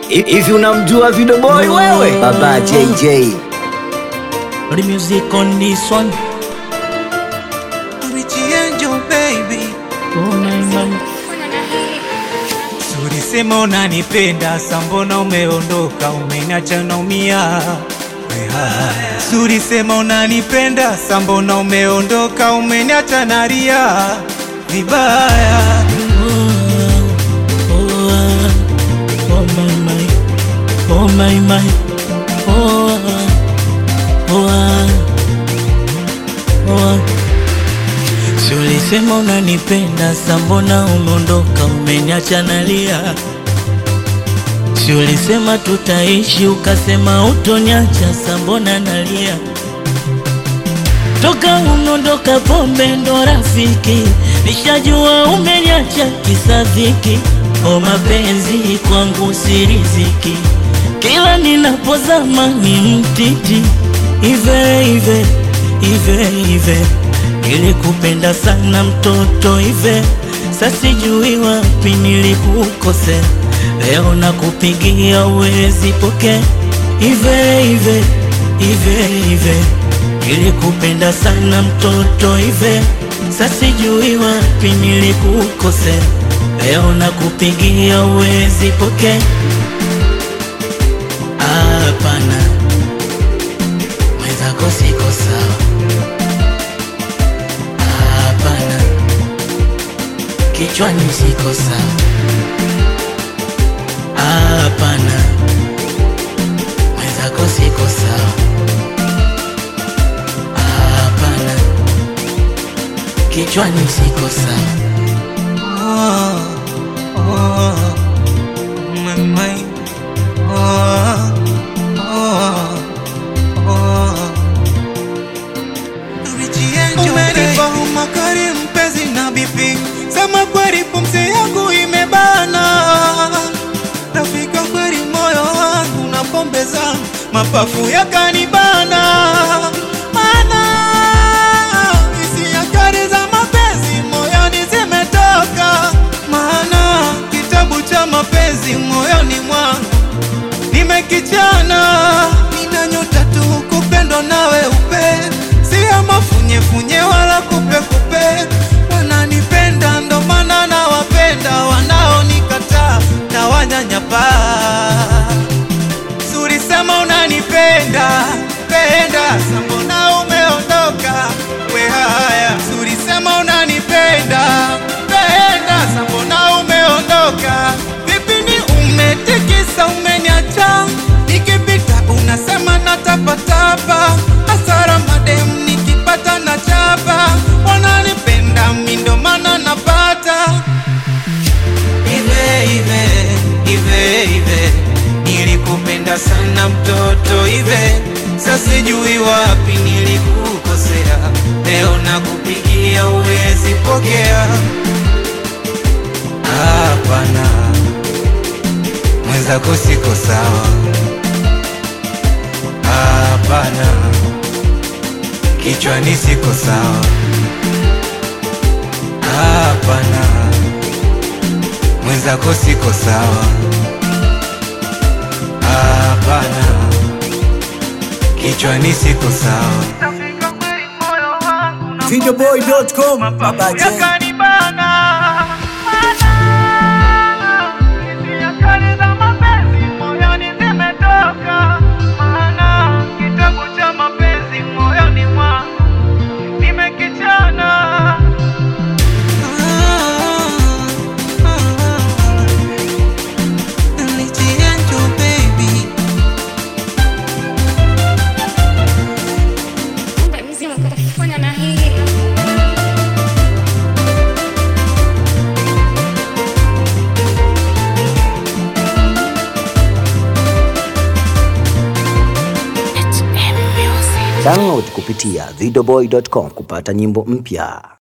Hivi unamjua Video Boy wewe? Baba JJ. The music on this one. Richie Angel baby, Oh my man. ulisema unanipenda, sambona umeondoka, umeniacha naumia. Ulisema unanipenda, sambona umeondoka, umeniacha nalia vibaya. Oh, ah. oh my my. Oh my my. Oh, ah. oh, ah. oh, ah. Si ulisema unanipenda, sambona umeondoka, umeniacha nalia. Si ulisema tutaishi, ukasema utoniacha, sambona nalia. Toka umeondoka, pombe ndo rafiki, nishajua umeniacha kisa dhiki. O mapenzi kwangu si riziki, kila ninapozama ni mtiti. Ive ive ive ive, nilikupenda sana mtoto ive, sasijui wapi nilikukosea. Leo nakupigia uwezi poke ive ive ive ive, nilikupenda sana mtoto ive, sasijui wapi nilikukosea. Leo nakupigia uwezi poke hapana, mwenzako siko sawa. Hapana, kichwani siko sawa. Hapana, mwenzako siko sawa. Hapana, kichwani siko sawa. Oh, oh, my mind. Oh, oh, oh. Richie Angel, umenipa homa kali mpenzi na bibi, sema kweli pumzi yangu imebana. Rafika kweli moyo wangu na pombe zangu mapafu yakanibana, mana hisia kali za mapenzi moyoni zimetoka, maana kitabu cha mapenzi moyoni mwangu nimekichana. Nina nyota tu kupendwa nawe upe, si ya mafunyefunye wala kupekupe. Wananipenda ndo maana nawapenda, wanaonikataa na wanyanyapa. Suri sema unanipenda penda, sambona umeondoka we haya. Suri sema unanipenda penda, sambona umeondoka vipi? Ni umetikisa umeniacha, nikipita unasema natapatapa, hasara madem nikipata na chapa, wananipenda mi ndo maana napata Ive, ive, ive, ive, nilikupenda sana mtoto ive, sasa sijui wapi nilikukosea, leo nakupigia uwezi pokea. Hapana, mwenzako siko sawa. Hapana, kichwani siko sawa. Hapana mwenzako siko sawa. Hapana, kichwani siko sawa. Videoboy.com. Baba J. Kumbe mzima kutafanya na hii Download kupitia videoboy.com kupata nyimbo mpya.